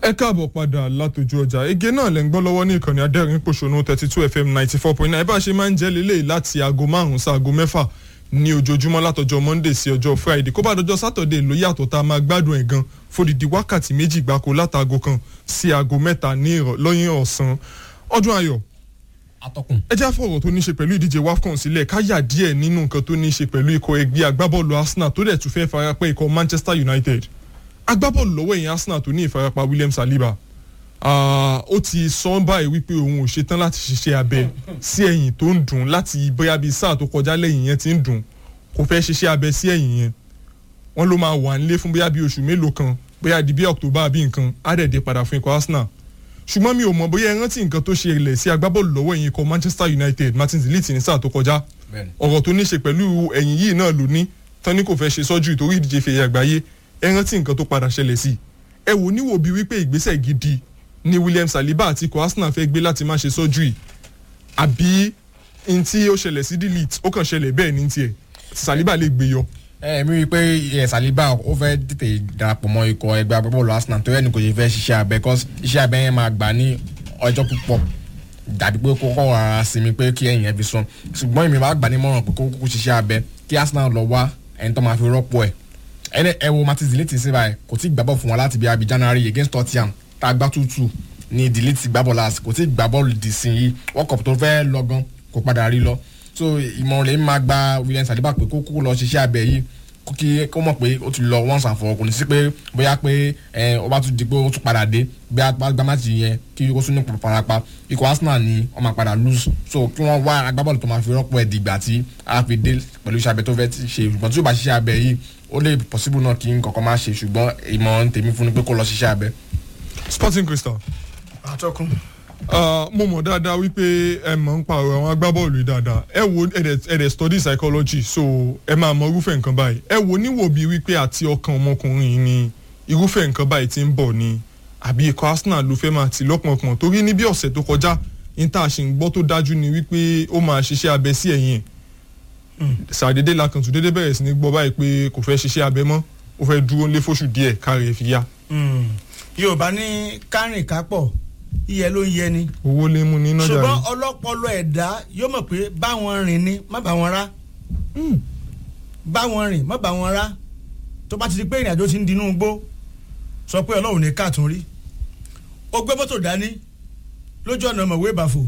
ẹ káàbọ̀ padà látòjú ọjà ege náà lẹ́ ń gbọ́ lọ́wọ́ ní ìkànnì adẹ́rìn pòṣónú thirty two fm ninety four point nine bá a ṣe máa ń jẹ́ lélẹ́yìí láti aago márùn-ún sí aago mẹ́fà ní ojoojúmọ́ látọjọ́ monday sí ọjọ́ friday kó bá dọjọ́ saturday ló yàtọ̀ tá a máa gbádùn ẹ̀ gan fòdìdí wákàtí méjì gbáko látàgò kan sí aago mẹ́ta ní lọ́yìn ọ̀sán ọdún ayọ̀ atọ́kùn. ẹ já fọ̀rọ̀ tó ní ṣe pẹ̀lú ìdíje wafcon sílẹ̀ ká yà díẹ̀ nínú nǹkan tó ní ṣe pẹ̀lú ikọ̀ ẹgbẹ́ agbábọ́ọ̀lù arsenal tó dẹ̀ tún fẹ́ farapẹ́ ikọ̀ manchester united agbábọ́ọ̀lù lọ́wọ́ ẹ̀yìn arsenal tó ní ìfarapa william saliba ó ti sọ báyìí wípé òun ò ṣetán láti ṣiṣẹ́ abẹ sí ẹ̀yìn tó ń dùn láti bóyá bíi sáà tó kọjá lẹ́yìn yẹn ti ń dùn kò fẹ́ ṣiṣẹ́ abẹ sí ẹ̀yìn yẹn wọ́n ló máa wà nílé fún bóyá bíi oṣù mélòó kan bóyá di bí october bí nǹkan á dẹ̀ dé padà fún ikọ̀ arsenal ṣùgbọ́n mi ò mọ̀ bóyá ẹ rántí nǹkan tó ṣe ilẹ̀ sí agbábọ́ọ̀lù lọ́wọ́ ẹ̀yìn ikọ̀ manchester united martin zillit ní sáà tó kọjá ọ̀rọ̀ tó ní ṣe pẹ̀lú ẹ̀yìn yìí náà ló ní tán ní kò fẹ́ ṣe sọ́jú ìtorí ìdíje fèyí àgbáyé ẹ rántí nǹkan tó padà ṣẹlẹ̀ sí ẹ wò níwò bíi wípé ìgbésẹ̀ gidi ni william saliba àti ikọ̀ arsenal fẹ́ gbé láti má ṣe sọ́jú yìí àbí n tí ó ṣẹlẹ̀ sí delete ó kàn ṣẹlẹ̀ bẹ́ẹ̀ ní tiẹ̀ saliba lè gbé yọ. ẹ mi rí i pé ẹ saliba ó fẹ́ tètè darapọ̀ mọ́ ikọ̀ ẹgbẹ́ agbábọ́ọ̀lù arsenal tó yẹ ní kò ṣe fẹ́ ṣiṣẹ́ abẹ cause iṣẹ́ abẹ yẹn máa gbà ní ọjọ́ púpọ̀ dàbí pé kókó ara sinmi pé kí ẹ̀yìn ẹ fi sùn ṣùgbọ́n èmi máa gbà ní mọ̀ràn pé kókó ṣiṣẹ́ abẹ kí arsenal lọ wá ẹni tó máa fi rọ́pò ẹ̀ ẹni ẹ wo martin ziliti sí báyìí kò tí ì gbàbọ̀ fún wa láti bí abi january against tottenham tá a gbá tútù ní delete gbàbọ̀ last kò tí ì gbà bọ́ọ̀lù dì sí yìí world cup tó fẹ́ lọ gan kò padà rí lọ so ìmọ̀ràn lèmi máa gba william saliba pé kó kó lọ ṣiṣẹ́ abẹ yìí kó kí kó mọ̀ pé ó ti lọ once and for all kò ní sí pé bóyá pé ẹ ó bá tún di pé ó tún padà dé bí a gbá máàcì yẹn kí ó tún ní parapa ikọ̀ arsenal ni wọ́n máa padà lose so kí wọ́n wá agbábọ́ọ̀lù tó máa fi rọ́pò ẹ̀ dìgbà tí a fi dé pẹ̀lú iṣẹ́ abẹ tó fẹ́ ṣe ṣùgbọ́n tí ó bá ṣiṣẹ́ abẹ yìí ó lè possible náà kí n kọ̀ọ̀kan máa ṣe ṣùgbọ́n ìmọ̀ràn tèmi fún ni pé kó lọ ṣiṣẹ́ abẹ. sporting crystal. àtọkùn. mo mọ̀ dáadáa wípé ẹ mọ̀ ń pa ọ̀rọ̀ àwọn agbábọ́ọ̀lù yìí dáadáa ẹ wo ẹ̀dẹ̀ study psychology so ẹ máa mọ irúfẹ́ nǹkan báyìí ẹ wo níwò bíi wípé àti ọkàn ọmọkùnrin yìí ni irúfẹ́ nǹkan báyìí ti ń bọ̀ ni àbí ikọ̀ arsenal ló fẹ́ máa tì lọ́pọ̀npọ̀n torí ní bí ọ̀sẹ̀ tó kọjá ní tá a ṣe ń gbọ́ tó dájú ni wípé ó máa ṣiṣẹ́ abẹ sí ẹ̀yìn sàdédé la kàn tún dédé bẹ̀rẹ̀ sí ní gbọ́ báyìí pé kò fẹ́ ṣiṣẹ́ abẹ mọ́ ó fẹ́ dúró lé fóṣù díẹ̀ káre fi yá. yorùbá ní kárìn kápọ̀ iyẹ ló ń yẹ ni. owó lè mú ní nájà rẹ. ṣùgbọ́n ọlọ́pọlọ ẹ̀dá yóò mọ̀ pé báwọn rìn ni má bá wọn rá báwọn rìn má bá wọn rá tó bá ti di pé ìrìnàjò ti ń dinú igbó sọ pé ọlọ́run ní káàtún rí ó gbé mọ́tò dání lójú ọ̀nà ọmọwé ìbàfò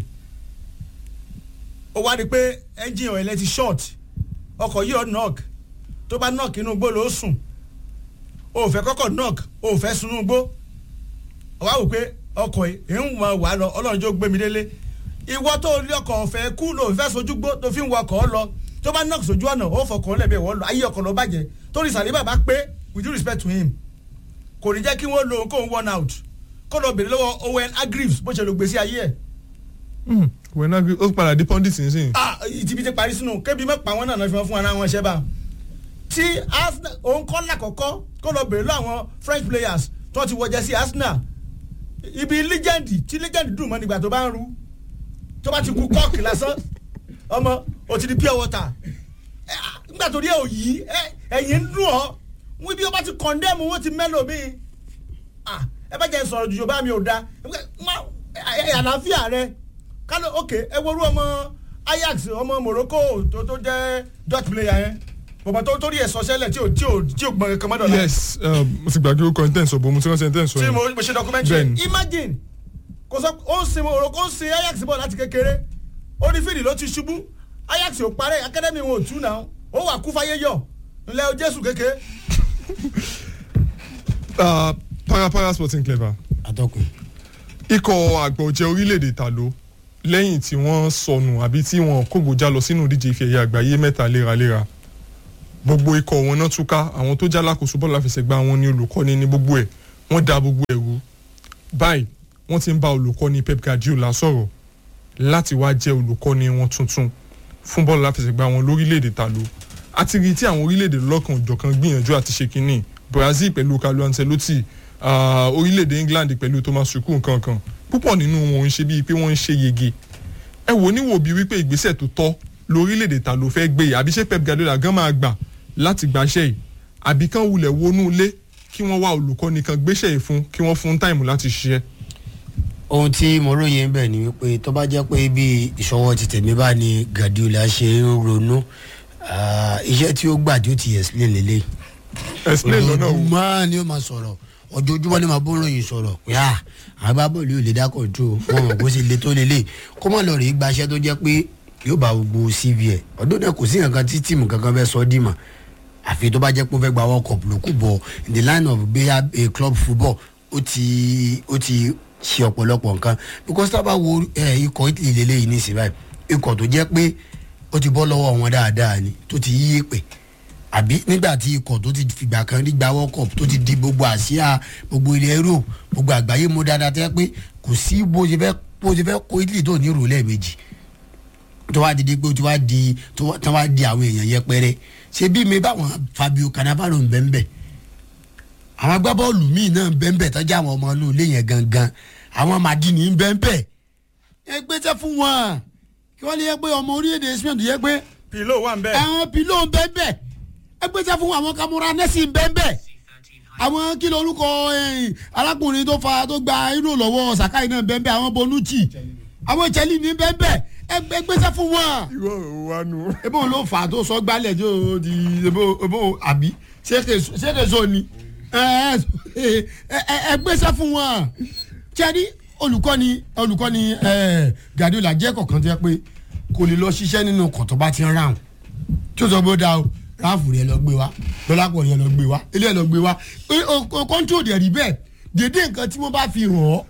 ó wá di pé ẹ́ńjìn ọ̀ẹ́lẹ́ ti short ọkọ̀ yìí ọ̀ knock tó bá knock inú igbó ló sùn o ò fẹ́ kọ́kọ́ knock o ò fẹ́ sunú igbó ó wá wò pé ọkọ̀ yìí ń wọ wà lọ ọlọ́run jó gbé mi délé ìwọ tó lé ọkọ̀ ọ̀fẹ́ kú ló fẹ́ sojú gbó tó fi ń wọ ọkọ̀ lọ tó bá knock sójú ọ̀nà ó fọkàn lẹ́bẹ̀ẹ́ wọ́n lọ ayé ọkọ̀ ló bàjẹ́ torí sàlẹ̀ bàbá pé with due respect to him kò ní jẹ́ kí wọ́n lo kóun one out kó lọ bèrè lọ́wọ́ owen agrives bó ṣe lọ gbèsè ayé ẹ̀ wẹ́n agri ó padà di pundit nísìnyí. ah ìtìbí ti parí sínú kébi mẹ́pà wọn náà fi wọn fún wọn náà wọn ṣẹ́ bá tí arsenal òun kọ́ lákọ̀ọ́kọ́ kó lọ bèrè lọ àwọn french players tó ti wọjẹ sí arsenal ibi legend tí legend dùn mọ́ nígbà tó bá ń ru tó bá ti ku kọ́ọ̀kì lásán ọmọ o ti di pure water nígbà tó rí ẹ ò yí ẹ̀yìn ń dùn ọ́ wọ́n bí wọ́n bá ti condemn wọ́n ti mẹ́lò mi ẹ bá jẹ́ sọ̀rọ̀ jùjọ bá mi ò da àlàáfíà rẹ kálọ̀ ok ẹ worú ọmọ ajax ọmọ morocco tó tó jẹ́ dutch player yẹn bọ̀bọ̀ tó torí ẹ̀ sọ́sẹ́lẹ̀ tí ò tí ò tí ò gbọ́n kankan mọ́dọ̀ la. yes mo ti gbàgbé orúkọ intense ọ̀bọ̀ mo ti rántí intense tí ọ̀yìn. mo mo ṣe documentary Bẹ́ẹ̀ni. imagine kò sọ ó ń sin morocco ó ń sin ajax bọ̀ láti kékeré ó ní fìdí ló ti ṣubú ajax ò parẹ́ academy wọn ò tú náà ó wà kú fáyé yọ ńlẹ́ o jésù kékeré. Ah, parapara sporting clever atọ́kùn. ikọ̀ àgbọ̀jẹ̀ orílẹ̀-èdè tàló lẹ́yìn tí wọ́n sọnù àbí tí wọ́n kógojá lọ sínú ìdíje ife ẹ̀yẹ àgbáyé mẹ́ta léraléra gbogbo ikọ̀ wọn náà túká àwọn tó jálákòóso bọ́ọ̀lù àfẹsẹ̀gbá wọn ní olùkọ́ni ní gbogbo ẹ̀ wọ́n da gbogbo ẹ̀ rú báyìí wọ́n ti ń bá olùkọ́ni pep guardiola sọ̀rọ̀ láti wá jẹ́ olùkọ́ni wọn tuntun fún bọ́ọ̀lù àfẹsẹ̀gbá wọn lórílẹ̀‐èdè tàló àti rí tí àwọn orílẹ̀‐èdè lọ́kàn òjọ̀kan gbìyànjú àti ṣe kínní brazil pẹ̀lú carlo ancelotti ah, orílẹ̀‐èdè england pẹ̀lú thomas tuchel nǹkan kan púpọ̀ nínú wọn ń ṣe bíi pé wọ́n ń ṣe yege ẹ wò níwò bíi wípé ìgbésẹ̀ tó tọ́ lórílẹ̀‐èdè ta ló fẹ́ gbé yìí àbí ṣé pep guardiola gan máa gbà láti gbaṣẹ́ yìí àbí kán wulẹ̀ wọnú ilé kí wọ́n wá olùkọ́ni kan gbéṣẹ́ yìí fún kí wọ́n fún táìmù láti ṣiṣẹ́. ohun tí mo róye ń bẹ̀ ni wípé tó bá jẹ́ pé bí ìṣọwọ́ ti tèmi bá ní Guardiola ṣe ń ronú ah, iṣẹ́ tí ó gbà tí ó ti explain lélẹ̀ explain lọ́nà wo. ojoojúmọ́ ni ó máa sọ̀rọ̀ ojoojúmọ́ ni màá bó ròyìn sọ̀rọ̀ pé à agbábọ́ọ̀lù yóò lè dá control wọn mọ̀ kó sì le tó lélẹ̀ kó má lọ rèé gbaṣẹ́ tó jẹ́ pé yóò bá gbogbo cv ẹ̀ ọdún náà kò sí nǹkan tí tíìmù kankan fẹ́ sọ ọ́ dìmọ̀ àfi tó bá jẹ́ pé ó fẹ́ gba world cup ló kù bọ̀ in the line of bóyá a club football ó ti ó ti ṣe ọ̀pọ̀lọpọ̀ nǹkan because tá a bá wo eh, ikọ̀ italy lélẹ́yìí ní ìsìn báyìí ikọ̀ tó jẹ́ pé ó ti bọ́ lọ́wọ́ wọn dáadáa ni tó ti yíyé pè àbí nígbà tí ikọ̀ tó ti fìgbà kan rí gba world cup tó ti di gbogbo àsíá gbogbo ilẹ̀ europe gbogbo àgbáyé mú dáadáa tẹ́ pé kò sí bó ṣe fẹ́ bó ṣe fẹ́ kó italy tó ní ìrò lẹ́ẹ̀mejì tó wá di di pé tó wá di tó wá- tó wá di àwọn èèyàn yẹpẹrẹ ṣe bí mi báwọn fabio cannavaro ń bẹ́ẹ̀ bẹ́ẹ̀ àwọn agbábọ́ọ̀lù míì náà ń bẹ́ẹ̀ bẹ́ẹ̀ tọ́jú àwọn ọmọ inú ilé yẹn gangan àwọn madini ń bẹ́ẹ̀ bẹ́ẹ̀ ẹ gbéṣẹ́ fún wọn kí wọ́n lè yẹ pé ọmọ orílẹ̀-èdè spain tó yẹ pé pìlò wà ń bẹ. àwọn pìlò ń bẹ́ẹ̀ bẹ́ẹ̀ ẹ gbéṣẹ́ fún àwọn kamara nẹ́sì ń bẹ́ẹ̀ bẹ́ẹ̀ àwọn kí ló orúkọ eh, arákùnrin tó fa tó gba irú lọ́wọ́ sakai náà bẹ́ẹ̀ bẹ́ẹ̀ àwọn bonucci àwọn chelsea ní bẹ́ẹ̀ bẹ́ẹ̀ ẹ gbé- gbéṣẹ́ fún wọn irú ọ̀rọ̀ wa nù. ebo ló fà á tó sọ gbálẹ̀ tó di ebo ebo àbí ṣéke so ni ẹ ẹ ẹ ẹ gbéṣẹ́ fún wọn tíyẹ́dí olùkọ́ni olùkọ́ni ẹ Guardiola jẹ́ kọ̀ọ̀kan tó yẹ pé kò lè lọ ṣiṣẹ́ nínú ọkọ̀ tó bá ti ń ráhùn tí ó sọ bó dáa o ráàfù rẹ lọ gbé wa lọ́lápọ̀ rẹ lọ gbé wa ilé ẹ lọ gbé wa kọ́ńtò dẹ̀ rí bẹ́ẹ̀ dédé nǹkan tí wọ́n bá fi hàn ọ́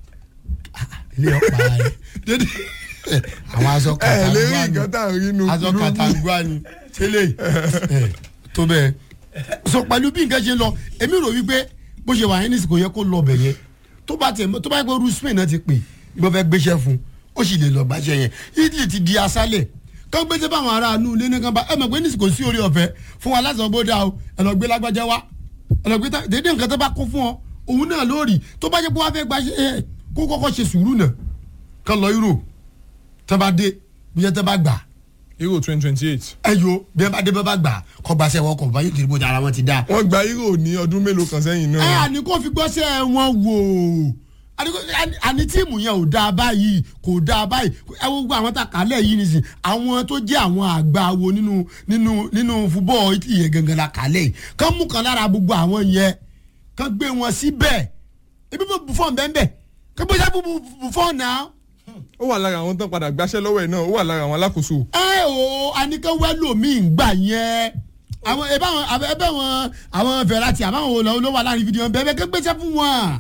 ilé ọ̀pá rẹ dédé àwọn aṣọ ẹ lè rí kàtàkùn nǹkan tá à ń rí nu aṣọ kúlúkú. kàtàǹgbà ni tẹ́lẹ̀ ẹ̀ tó bẹ́ẹ̀. sọ pẹ̀lú bí nǹkan ṣe ń lọ èmi rò wípé bó ṣe wà yẹn ní kò yẹ kó lọ bẹ̀ yẹn tó bá tẹ̀ tó bá yẹ pé ru Spain náà ti pè gbọ́n fẹ́ gbéṣẹ́ fún ó sì lè lọ gbàṣẹ́ yẹn Italy ti di asálẹ̀ kán gbéṣẹ́ báwọn aráàlú ilé ní kan bá ẹ mọ̀ pé ní kò sí orí ọ̀fẹ́ fún wa láti ọgbó dá o ẹ lọ gbé lágbájá wa ẹ lọ gbé tá dédé nǹkan tó bá kó fún ọ òun náà lórí tó bá jẹ́ pé wọ́n fẹ́ gbàṣẹ́ ẹ kó kọ́kọ́ ṣe sùúrù náà kán lọ Euro tó bá dé bí yẹn tó bá gbà euro twenty twenty eight. ẹ yo bí ẹ bá dé bá bá gbà kọ́ gbaṣẹ́ wọn kọ̀ báyìí tìrìbù tí ara wọn ti dá. wọ́n gba euro ní ọdún mélòó kan sẹ́yìn ẹ náà. àní kó fi gbọ́sẹ̀ wọn wò àní kó- àní- àní tíìmù yẹn ò dáa báyìí kò dáa báyìí ẹ wo gbogbo àwọn tá a kálẹ̀ yìí nìsín àwọn tó jẹ́ àwọn àgbà wo nínú nínú nínú fúbọ̀ Italy yẹn gangan la kálẹ̀ yìí kán mú kan lára gbogbo àwọn yẹn kán gbé wọn síbẹ̀ ebi bó Buffon bẹ́ẹ̀ bẹ́ẹ̀ kán gbé sábà Buffon náà ó wà lára àwọn tán padà gbáṣẹ́ lọ́wọ́ ẹ̀ náà ó wà lára àwọn alákòóso. ẹ o anìkan wẹ́lò mi ń gbà yẹn àwọn ẹbẹ àwọn ẹbẹ wọn àwọn Verratti àbáwọn olówó wà láàrin fídíò bẹ́ẹ̀ bẹ́ẹ̀ kẹgbẹsẹ fún wọn.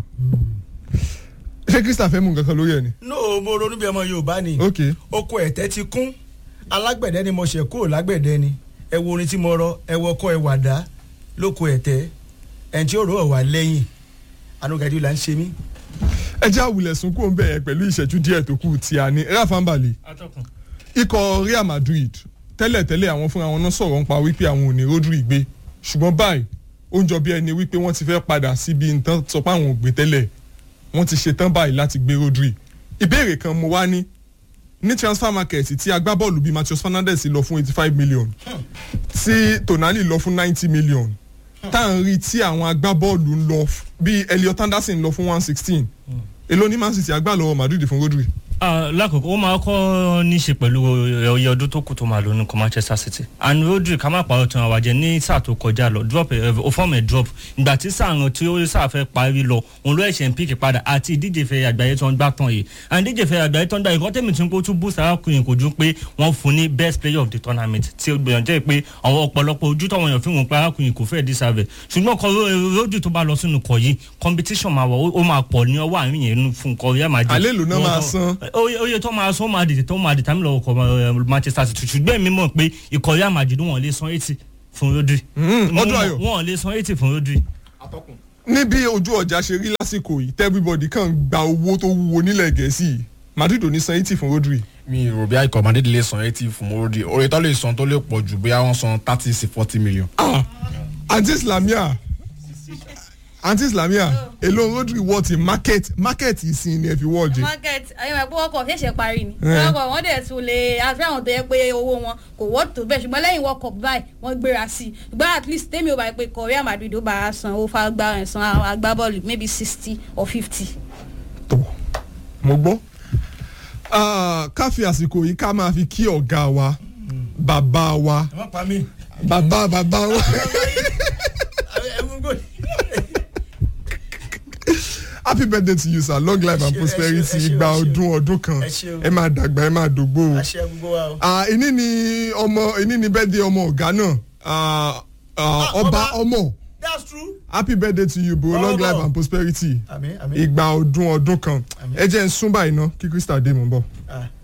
ṣé Christian fẹ́ mú nǹkan kan lórí ẹ̀ ni. no mo ronú bí ọmọ Yorùbá ni ok oko ẹ̀tẹ́ ti kún alágbẹ̀dẹ ni mo ṣẹ̀ kúrò lágbẹ̀dẹ ni ẹ wo orin tí mo rọ ẹ wọ ọkọ ẹ wàdá lóko ẹ̀tẹ́ ẹni tí ó rò ọ̀ wá lẹ́yìn àánú Guardiola ń ṣe mí. ẹ jẹ́ àwùlẹ̀ sunkún òun bẹ̀rẹ̀ pẹ̀lú ìṣẹ́jú díẹ̀ tó kù tí a ní Rafa Mbale ikọ̀ Real Madrid tẹ́lẹ̀tẹ́lẹ̀ àwọn fúnra wọn náà sọ̀rọ̀ nípa wípé àwọn ò ní Rodri gbé ṣùgbọ́n báyìí ó ń jọ bí ẹni wípé wọ́n ti fẹ́ padà síbi nǹkan sọ pé àwọn ò gbé tẹ́lẹ̀ wọ́n ti ṣetán báyìí láti gbé Rodri ìbéèrè kan mo wá ní ní transfer market tí agbábọ́ọ̀lù bíi Matheus Fernandes lọ fún eighty five million tí Tonali lọ fún ninety million tá à ń rí tí àwọn agbábọ́ọ̀lù ń lọ f- bíi Elliot Anderson lọ fún one sixteen èló ní Man City agbá lọ́wọ́ Madrid fún Rodri Ah, lákòókò ó máa kọ́ ní í ṣe pẹ̀lú ọyẹ ọdún tó kù tó máa lò ní kọ́ Manchester City and Rodri ká má pàrọ̀ tán àwàjẹ́ ní sáà tó kọjá lọ drop ó fọ́ọ̀mù ẹ̀ drop ìgbà tí sáà ràn tí ó sáà fẹ́ parí lọ òun ló ẹ̀ṣẹ̀ ń píkì padà àti ìdíje fẹ́ àgbáyé tó ń gbá tán yìí and ìdíje fẹ́ àgbáyé tó ń gbá yìí kọ́tẹ́mì tí ó tún boost arákùnrin kò ju pé wọ́n fún ní best player of the tournament tí ó gbìyànjú jẹ́ pé àwọn ọ̀pọ̀lọpọ̀ ojú táwọn èèyàn fi wọn pé arákùnrin kò fẹ́ deserve ṣùgbọ́n kọ Rodri tó bá lọ sínú kọ yìí competition máa wọ̀ ó máa pọ̀ ní ọwọ́ àárín yẹn fún kọ Real Madrid Àlẹ́ èlò náà máa san. oye oye tó máa sọ máa dìde tó máa dìtàmì lọ́wọ́ kọ Manchester City ṣùgbọ́n èmi mọ̀ pé ikọ̀ Real Madrid wọn lè san eighty fún Rodri Mm, Mo ọdún mọ̀- ayọ̀. wọn lè san eighty fún Rodri. níbi ojú ọjà ṣe rí lásìkò yìí everybody kàn gba owó tó wúwo nílẹ̀ gẹ̀ẹ́sì yìí Madrid ò ní san eighty fún Rodri mi rò bí àìkọ́ Madrid lè san eighty fún Rodri oye tó lè san tó lè pọ̀ jù bóyá wọ́n san thirty sí forty million. ah àǹtí islamia aunty islamia èlò rodri wọ́ọ̀tì market market ìsìn ni ẹ fi wọ́ọ̀jì. market ayọ̀ ẹ̀kọ́ ọkọ̀ ṣẹ̀ṣẹ̀ parí ni Eh. ọkọ̀ wọn dẹ̀ tún lè àti àwọn tó yẹ pé owó wọn kò wọ́ tó bẹ́ẹ̀ ṣùgbọ́n lẹ́yìn world cup báyìí wọ́n gbéra sí i ṣùgbọ́n at least tèmi ò bá pé korea madrid ó bá a san owó fagbá ẹ̀ san àwọn agbábọ́ọ̀lù maybe sixty or fifty. tó mo gbọ́ Ah, ká fi àsìkò yìí ká máa fi kí ọ̀gá wa bàbá wa ẹ má pa mí. bàbá bàbá wa ẹ mú gòlì. happy birthday to you sir long life and Ẹ ṣé, ẹ ṣé, prosperity ẹ ṣé, ìgbà ẹ ṣé. ọdún ọdún kan Ẹ ṣé o. ẹ máa dàgbà ẹ máa dògbò o. àṣẹ gbogbo wa o. Ah, ìní ni ọmọ ìní ni birthday ọmọ ọ̀gá náà Ah, ah, Ah, ọba ọba. ọmọ that's true. happy birthday to you bro long Ọmọ. life and prosperity àmì àmì. ìgbà ọdún ọdún kan Àmín. ẹ jẹ́ ń sún báyìí ná kí krista dé mò ń bọ̀. Ah.